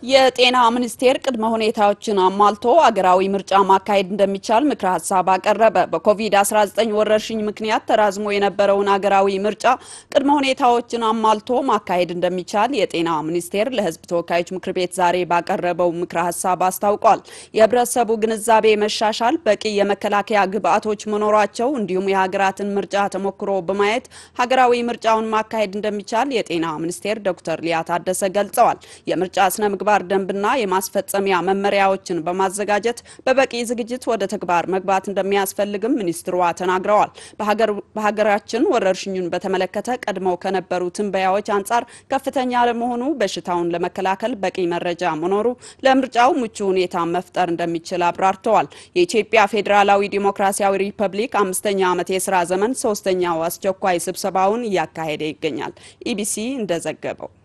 የጤና ሚኒስቴር ቅድመ ሁኔታዎችን አሟልቶ አገራዊ ምርጫ ማካሄድ እንደሚቻል ምክረ ሀሳብ አቀረበ። በኮቪድ-19 ወረርሽኝ ምክንያት ተራዝሞ የነበረውን አገራዊ ምርጫ ቅድመ ሁኔታዎችን አሟልቶ ማካሄድ እንደሚቻል የጤና ሚኒስቴር ለሕዝብ ተወካዮች ምክር ቤት ዛሬ ባቀረበው ምክረ ሀሳብ አስታውቋል። የህብረተሰቡ ግንዛቤ መሻሻል፣ በቂ የመከላከያ ግብዓቶች መኖራቸው እንዲሁም የሀገራትን ምርጫ ተሞክሮ በማየት ሀገራዊ ምርጫውን ማካሄድ እንደሚቻል የጤና ሚኒስቴር ዶክተር ሊያ ታደሰ ገልጸዋል። የምርጫ ስነ ምግባር ደንብና የማስፈጸሚያ መመሪያዎችን በማዘጋጀት በበቂ ዝግጅት ወደ ተግባር መግባት እንደሚያስፈልግም ሚኒስትሯ ተናግረዋል። በሀገራችን ወረርሽኙን በተመለከተ ቀድመው ከነበሩ ትንበያዎች አንጻር ከፍተኛ ለመሆኑ በሽታውን ለመከላከል በቂ መረጃ መኖሩ ለምርጫው ምቹ ሁኔታ መፍጠር እንደሚችል አብራርተዋል። የኢትዮጵያ ፌዴራላዊ ዲሞክራሲያዊ ሪፐብሊክ አምስተኛ ዓመት የስራ ዘመን ሶስተኛው አስቸኳይ ስብሰባውን እያካሄደ ይገኛል። ኢቢሲ እንደዘገበው